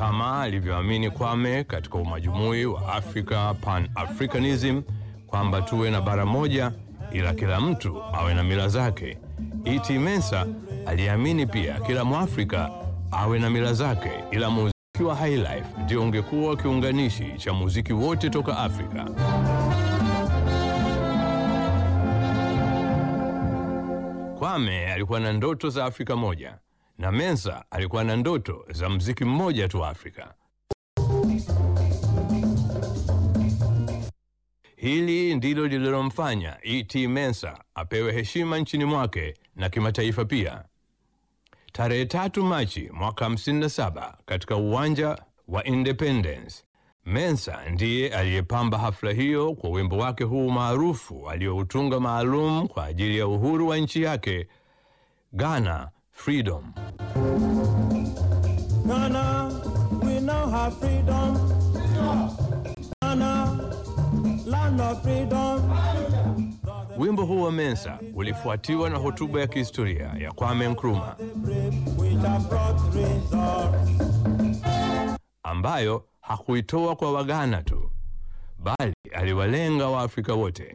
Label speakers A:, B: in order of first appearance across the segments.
A: kama alivyoamini Kwame katika umajumui wa Africa Pan-Africanism kwamba tuwe na bara moja ila kila mtu awe na mila zake. E.T. Mensa aliamini pia kila Mwafrika awe na mila zake, ila muziki wa highlife ndio ungekuwa kiunganishi cha muziki wote toka Afrika. Kwame alikuwa na ndoto za Afrika moja na Mensa alikuwa na ndoto za mziki mmoja tu wa Afrika. Hili ndilo lililomfanya E.T. Mensa apewe heshima nchini mwake na kimataifa pia. Tarehe tatu Machi mwaka 57 katika uwanja wa Independence, Mensa ndiye aliyepamba hafla hiyo kwa wimbo wake huu maarufu aliyoutunga maalum kwa ajili ya uhuru wa nchi yake, Ghana Freedom.
B: Ghana, we now have freedom. Ghana, land of freedom.
A: Wimbo huu wa Mensa ulifuatiwa na hotuba ya kihistoria ya Kwame Nkrumah
B: Brave, which have brought results.
A: ambayo hakuitoa kwa Waghana tu bali aliwalenga Waafrika wote.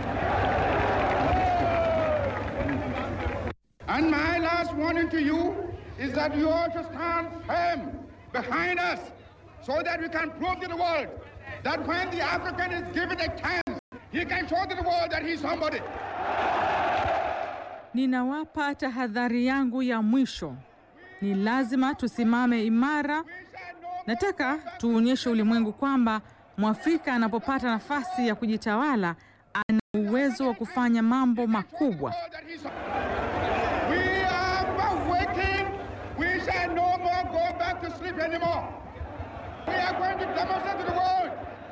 C: And my last warning to you is that you ought to stand firm behind us so that we can prove to the world that when the African is given a chance, he can show to the world that he's somebody.
D: Ninawapa tahadhari yangu ya mwisho. Ni lazima tusimame imara. Nataka tuonyeshe ulimwengu kwamba Mwafrika anapopata nafasi ya kujitawala ana uwezo wa kufanya mambo makubwa.
C: That he's- We are waiting. We shall no more go back to sleep anymore. We are going to demonstrate to the world,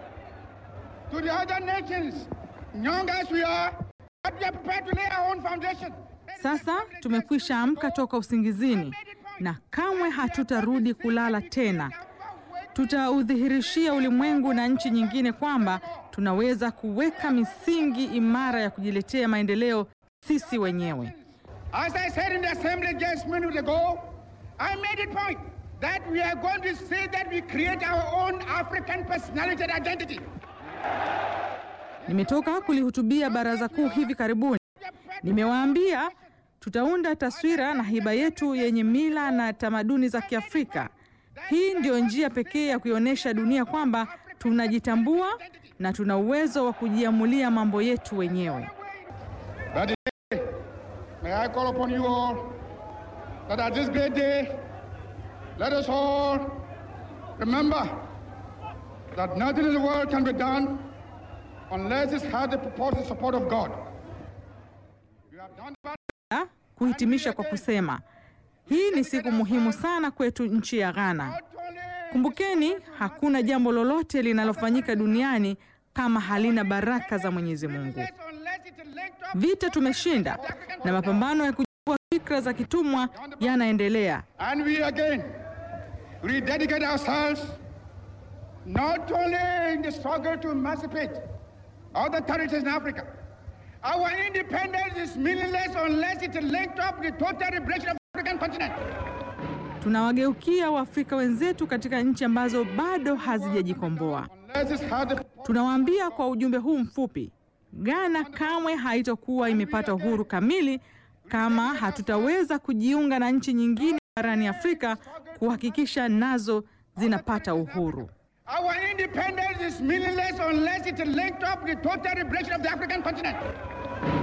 C: to the other nations, young as we are, that we are prepared to lay our own foundation.
D: Sasa tumekwisha amka toka usingizini na kamwe hatutarudi kulala tena. Tutaudhihirishia ulimwengu na nchi nyingine kwamba tunaweza kuweka misingi imara ya kujiletea maendeleo sisi wenyewe.
C: As I said in the assembly just minutes ago, I made it point that we are going to say that we create our own African personality and identity.
D: Nimetoka kulihutubia baraza kuu hivi karibuni. Nimewaambia tutaunda taswira na hiba yetu yenye mila na tamaduni za Kiafrika. Hii ndio njia pekee ya kuionyesha dunia kwamba tunajitambua na tuna uwezo wa kujiamulia mambo yetu wenyewe.
C: But today, may I call upon you all that at this great day, let us all remember that nothing in the world can be done unless it's had the purported support of God. You have done that.
D: Na kuhitimisha kwa kusema hii ni siku muhimu sana kwetu nchi ya Ghana.
C: Not only
D: Kumbukeni, hakuna jambo lolote linalofanyika duniani kama halina baraka za Mwenyezi Mungu.
C: unless it's linked up
D: Vita tumeshinda na mapambano ya kujua fikra za kitumwa yanaendelea.
C: And we again rededicate ourselves not only in the struggle to emancipate other territories in Africa. Our independence is meaningless unless it is linked up with the total liberation of the African continent.
D: Tunawageukia Waafrika wenzetu katika nchi ambazo bado hazijajikomboa.
C: Unless it's had the
D: Tunawaambia kwa ujumbe huu mfupi, Ghana kamwe haitokuwa imepata uhuru kamili kama hatutaweza kujiunga na nchi nyingine barani Afrika kuhakikisha nazo zinapata uhuru.
C: Our independence is meaningless unless it is linked up with the total liberation of the African continent.